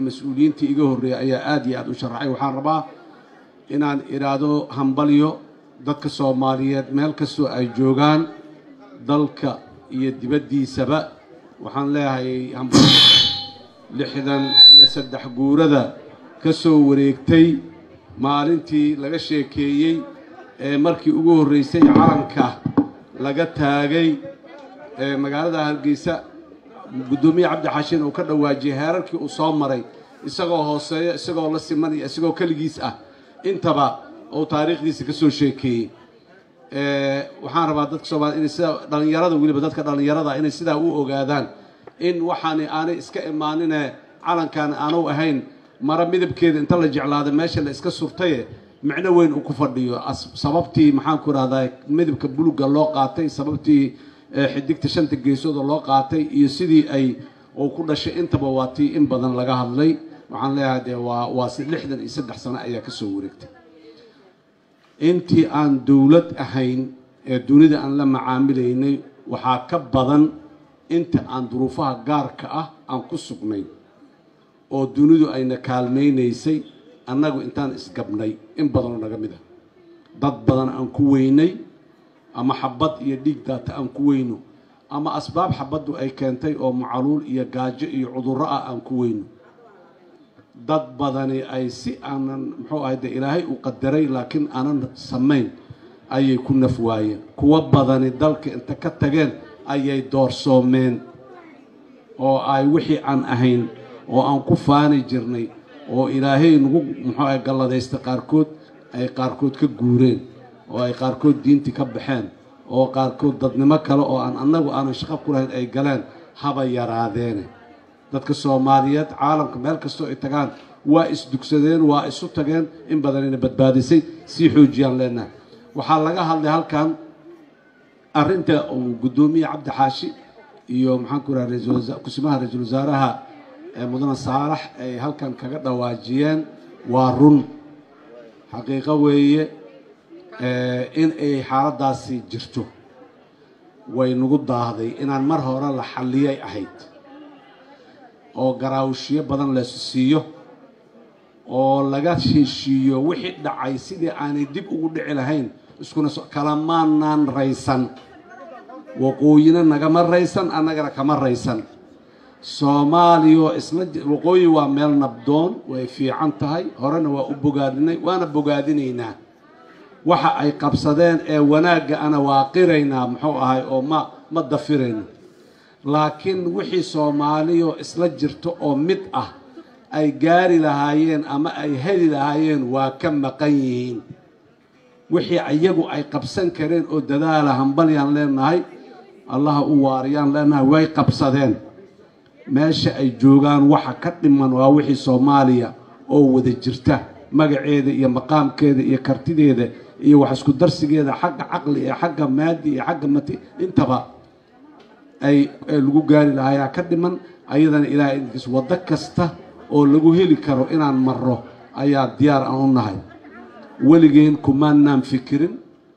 mas-uuliyiintii iga horreeyay ayaa aada iyo aada u sharaxay waxaan rabaa inaan idhaahdo hambalyo dadka soomaaliyeed meel kastoo ay joogaan dalka iyo dibaddiisaba waxaan leeyahay hambalyo lixdan iyo saddex guurada ka soo wareegtay maalintii laga sheekeeyey ee markii ugu horreysay calanka laga taagay ee magaalada hargeysa guddoomiye cabdi xashin uu ka dhawaajiyey heerarkii uu soo maray isagoo hooseeyo isagoo la simanaya isagoo keligiis ah intaba uu taariikhdiisa ka soo sheekeeyey waxaan rabaa dadka soomaliya inay sidaa dhallinyarada weliba dadka dhallinyarada inay sidaa u ogaadaan in waxaani aanay iska imaanine calankan aanu ahayn mara midabkeeda inta la jeclaada meesha la iska surtaye micno weyn uu ku fadhiyo sababtii maxaanku rahdaa midabka buluga loo qaatay sababtii xidigta shanta geesooda loo qaatay iyo sidii ay uu ku dhashay intaba waa tii in badan laga hadlay waxaan leeyahay dee waa waa lixdan iyo saddex sano ayaa ka soo wareegtay intii aan dowlad ahayn ee dunida aan la macaamilaynay waxaa ka badan inta aan duruufaha gaarka ah aan ku sugnay oo dunidu ayna kaalmaynaysay annagu intaan isgabnay in badanoo naga mid ah dad badan aan ku weynay ama xabad iyo dhiig daata aan ku weyno ama asbaab xabaddu ay keentay oo macaluul iyo gaajo iyo cudurro ah aan ku weyno dad badani ay si aanan muxuu ahay dee ilaahay u qadaray laakiin aanan samayn ayay ku naf waayeen kuwo badani dalka inta ka tageen ayay doorsoomeen oo ay wixii aan ahayn oo aan ku faani jirnay oo ilaahay nagu muxuu ahay galladaysta qaarkood ay qaarkood ka guureen oo ay qaarkood diintii ka baxeen oo qaarkood dadnimo kale oo aan annagu aanan shaqo ku lahayn ay galeen haba yaraadeene dadka soomaaliyeed caalamka meel kastoo ay tagaan waa isdugsadeen waa isu tageen in badanayna badbaadisay sii xoojiyaan leenahay waxaa laga hadlay halkan arrinta uu guddoomiye cabdi xaashi iyo maxaan ku raha kusimaha ra-iisul wasaaraha mudane saalax ay halkan kaga dhawaajiyeen waa run xaqiiqo weeye in ay xaaladdaasi jirto way nagu daahday inaan mar hore la xalliyay ahayd oo garaawshiyo badan la siiyo oo laga heshiiyo wixii dhacay sidii aanay dib ugu dhici lahayn iskuna kalamaanaan raysan waqooyina nagama raysan annagana kama raysan soomaaliya isla waqooyi waa meel nabdoon way fiican tahay horena waa u bogaadinay waana bogaadinaynaa waxa ay qabsadeen ee wanaagga ana waa qiraynaa muxuu ahay oo ma ma dafirayno laakiin wixii soomaaliyo isla jirto oo mid ah ay gaari lahaayeen ama ay heli lahaayeen waa ka maqan yihiin wixii iyagu ay qabsan kareen oo dadaala hambalyaan leenahay allaha u waariyaan leenahay way qabsadeen meesha ay joogaan waxa ka dhiman waa wixii soomaaliya oo wada jirta magaceeda iyo maqaamkeeda iyo kartideeda iyo wax isku darsigeeda xagga caqli iyo xagga maadi iyo xagga mati intaba ay lagu gaari lahayaa ka dhiman ayadana ilaahay idinkiis waddo kasta oo lagu heli karo inaan marro ayaa diyaar aan u nahay weligeen kumaanaan fikirin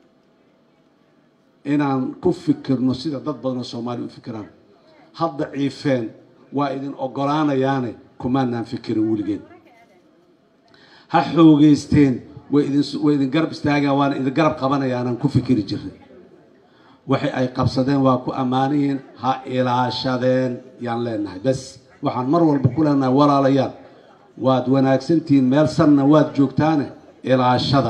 inaan ku fikirno sida dad badanoo soomaaliya u fikiraan hadda ciifeen waa idin ogolaanayaane kumaanaan fikirin weligeen ha xoogeysteen way idin way idin garab istaagaan waana idin garab qabanayaanaan ku fikiri jirnay waxay ay qabsadeen waa ku ammaanihiin ha ilaashadeen yaan leenahay bes waxaan mar walba ku leenahay walaalayaal waad wanaagsantihiin meel sanna waad joogtaane ilaashada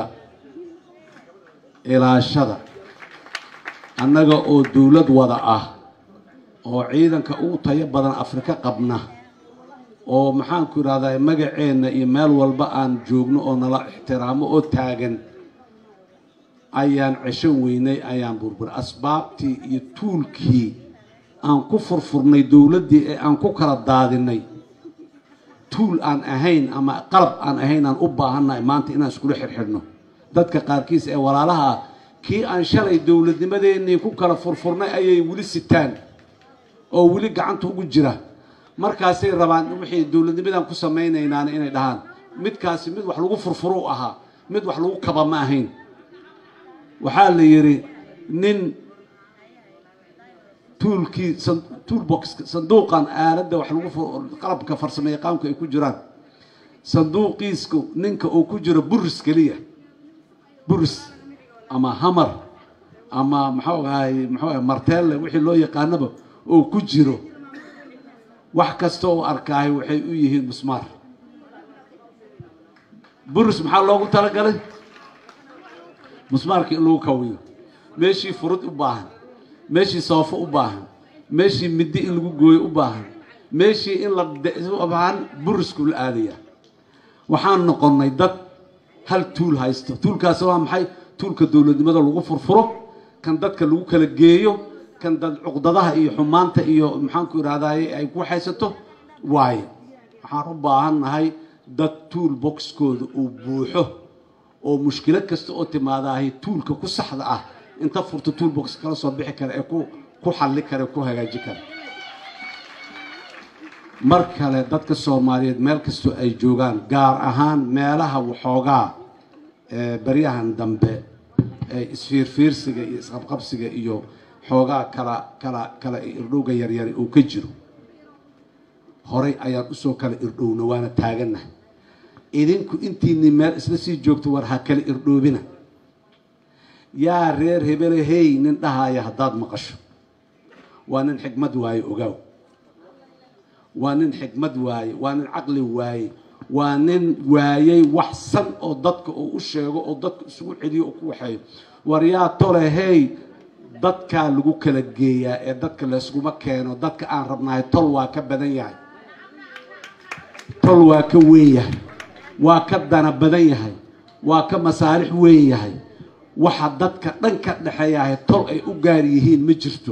ilaashada annaga oo dowlad wada ah oo ciidanka ugu tayo badan afrika qabna oo maxaanku idhahdaa magaceenna iyo meel walba aan joogno oo nala ixtiraamo oo taagan ayaan cesho weynay ayaan burbur asbaabtii iyo tuulkii aan ku furfurnay dowladdii ee aan ku kala daadinay tuul aan ahayn ama qalab aan ahayn aan u baahannahay maanta inaan iskula xirxidhno dadka qaarkiis ee walaalaha ah kii aan shalay dowladnimadeennii ku kala furfurnay ayay weli sitaan oo weli gacanta ugu jira markaasay rabaan wixii dowladnimadan ku samaynaynaan inay dhahaan midkaasi mid wax lagu furfuro u ahaa mid wax lagu kaba ma ahayn waxaa la yidhi nin tuulkii toolbox sanduuqan aaladda wax lagu qalabka farsamo yaqaanku ay ku jiraan sanduuqiisku ninka uu ku jiro buris keliya buris ama hamar ama maxuu ahay muxuu ahay marteelle wixii loo yaqaanaba oo ku jiro wax kasta oo arkaahay waxay u yihiin musmaar buris maxaa loogu talagalay musmaarka in lagu kawiyo meeshii furud u baahan meeshii soofo u baahan meeshii middi in lagu gooyo u baahan meeshii in la baahan burisku la aadaya waxaan noqonnay dad hal tuul haysto tuulkaasi waa maxay tuulka dowladnimada lagu furfuro kan dadka lagu kala geeyo kan dad cuqdadaha iyo xumaanta iyo maxaanku idhahdaye ay ku haysato waaye waxaan u baahan nahay dad tuul boxkooda uu buuxo oo mushkilo kasta oo timaadaahay tuulka ku saxda ah inta furto tuul box kala soo bixi kara ee ku ku xalli kara ku hagaaji kara mar kale dadka soomaaliyeed meel kastoo ay joogaan gaar ahaan meelaha waxoogaa baryahan dambe ee isfiirfiirsiga iyo isqabqabsiga iyo xoogaa kala kala kala irdhowga yaryari uu ka jiro horay ayaan usoo kala irdhowna waana taagannahay idinku intiinii meel isla sii joogto war ha kala irdhoobina yaa reer hebele hey nin dhahaya haddaad maqasho waa nin xikmad waaye ogaaw waa nin xikmad waaye waa nin caqli waaye waa nin waayey wax san oo dadka uu u sheego oo dadka isugu celiyo oo ku waxeeyo war yaa tole hey dadkaa lagu kala geeyaa ee dadka layskuma keeno dadka aan rabnahay tol waa ka badan yahay tol waa ka weyn yahay waa ka dana badan yahay waa ka masaalix weyn yahay waxa dadka dhan ka dhexeeyahay tol ay u gaar yihiin ma jirto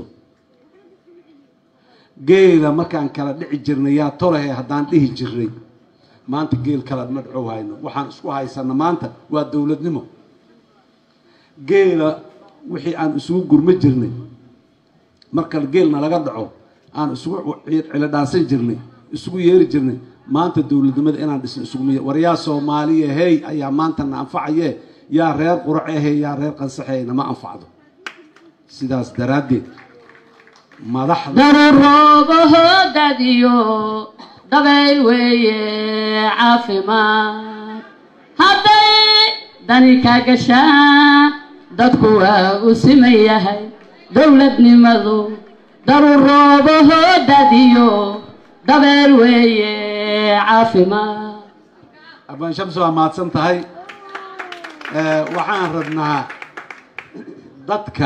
geela markaan kala dhici jirnay yaa tolahe haddaan dhihi jirnay maanta geel kala ma dhacow hayno waxaan isku haysana maanta waa dowladnimo geela wixii aan isugu gurma jirnay markale geelna laga dhaco aan isugu cilidhaansan jirnay isugu yeeri jirnay maanta dowladnimada inaan dhisno isuguma war yaa soomaaliya hey ayaa maanta na anfacaye yaa reer quracehe yaa reer qansaxe nama anfacdo sidaas daraaddeed madaxda daruroobahoodadiyo dabayl weeye caafimaad hadday dani ka gashaan dadku waa u siman yahay dowladnimadu daruroobahoodadiyo dabayl weeye caafimaad abaan shamsi waa mahadsan tahay waxaan rabnaa dadka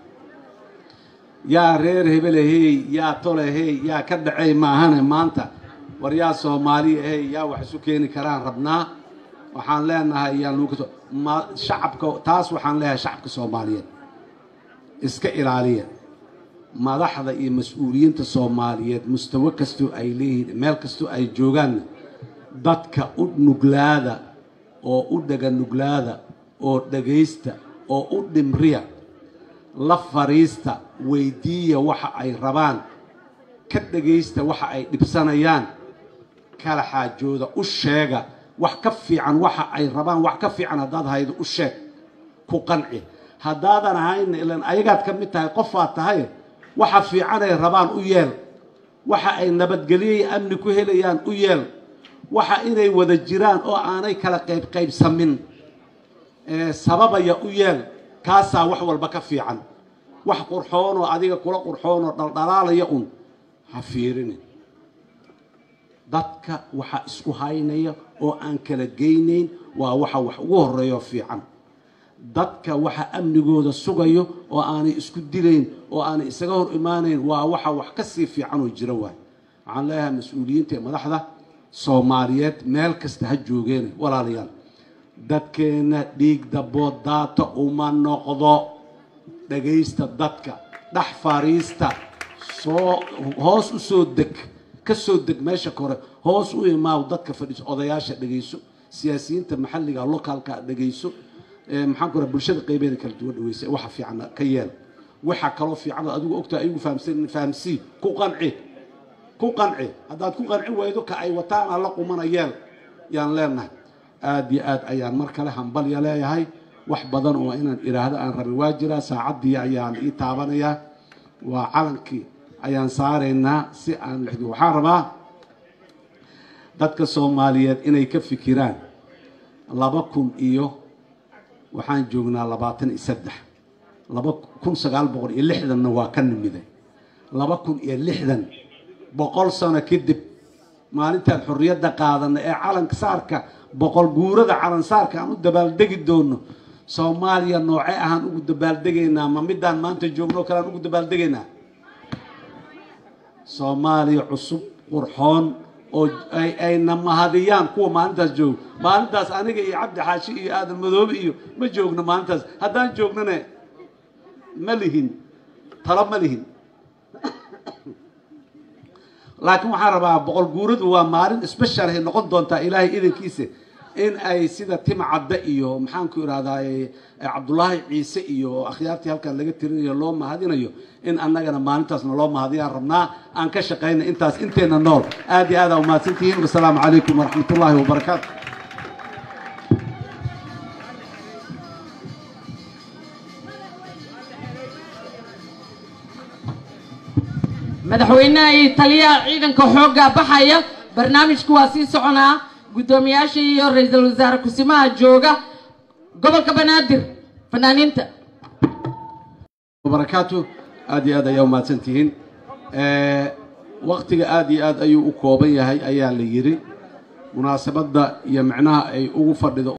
yaa reer hebelehey yaa tolehey yaa ka dhacey maahane maanta war yaa soomaaliya hey yaa wax isu keeni karaan rabnaa waxaan leenahay yaan lagu kaso ma shacabka taas waxaan leeyahay shacabka soomaaliyeed iska ilaaliya madaxda iyo mas-uuliyiinta soomaaliyeed mustawo kastoo ay leeyihiin meel kastoo ay joogaanna dadka u nuglaada oo u dhega nuglaada oo dhegaysta oo u dhimriya la fariista weydiiya waxa ay rabaan ka dhegaysta waxa ay dhibsanayaan kala xaajooda u sheega wax ka fiican waxa ay rabaan wax ka fiican haddaad haydo u sheeg ku qanci haddaadan ahayna ilan ayagaad ka mid tahay qofaad tahay waxa fiicanay rabaan u yeel waxa ay nabadgelyoy amni ku helayaan u yeel waxa inay wada jiraan oo aanay kala qayb qaybsamin sababaya u yeel kaasaa wax walba ka fiican wax qurxoonoo adiga kula qurxoonoo dhaldhalaalaya un ha fiirinin dadka waxa isku haynaya oo aan kala geynayn waa waxa wax ugu horeeyo fiican dadka waxa amnigooda sugayo oo aanay isku dilayn oo aanay isaga hor imaanayn waa waxa wax ka sii fiican oo jira waay waxaan leeyahay mas-uuliyiinta ee madaxda soomaaliyeed meel kasta ha joogeen walaalayaal dadkeenna dhiig dabood daata uma noqdo dhagaysta dadka dhex fariista soo hoos u soo deg ka soo deg meesha kore hoos u imaaw dadka fadhiiso odayaasha dhegayso siyaasiyiinta maxalliga locaalka dhegayso maxaan ku raha bulshada qaybeeda kala duwan dhaweysa waxa fiican ka yeel waxa kaloo fiican oo adigu ogtahay ayagu fahamsan fahamsii ku qanci ku qanci haddaad ku qanci waydo ka ay wataan alla qumana yeel yaan leenahay aada iyo aad ayaan mar kale hambalya leeyahay wax badan oo inaan idhaahdo aan rabin waa jiraa saacaddii ayaan ii taabanayaa waa calankii ayaan saaraynaa si aan lixdi waxaan rabaa dadka soomaaliyeed inay ka fikiraan laba kun iyo waxaan joognaa labaatan iyo saddex laba kun sagaal boqol iyo lixdanna waa ka nimiday laba kun iyo lixdan boqol sano kadib maalintaan xorriyadda qaadana ee calanka saarka boqol guurada calan saarka aan u dabaaldegi doono soomaaliya noocee ahaan ugu dabaaldegaynaa ma midaan maanta joogno kale aan ugu dabaaldegaynaa soomaaliya cusub qurxoon oo ay ayna mahadiyaan kuwa maalintaas joogo maalintaas aniga iyo cabdi xaashi iyo aadan madoobe iyo ma joogno maalintaas haddaan joognane ma lihin talo ma lihin laakiin waxaan rabaa boqol guuradu waa maalin special ay noqon doontaa ilaahay idankiisa in ay sida tim cadde iyo maxaanku irahdaa cabdullaahi ciise iyo akhyaartii halkan laga tirinayo loo mahadinayo in annagana maalintaasna loo mahadiyaan rabnaa aan ka shaqayna intaas inteena nool aad iyo aad aa umahadsantihiin wasalaamu calaykum waraxmat ullaahi wabarakaatu madaxweynaha iyo taliyaha ciidanka xoogga baxaya barnaamijku waa sii soconaa guddoomiyaasha iyo ra-iisul wasaare kusimaha jooga gobolka banaadir fanaaniinta barakaatu aad iyo aad ayaa umahadsantihiin waktiga aad iyo aad ayuu u kooban yahay ayaa la yidhi munaasabadda iyo micnaha ay ugu fadhido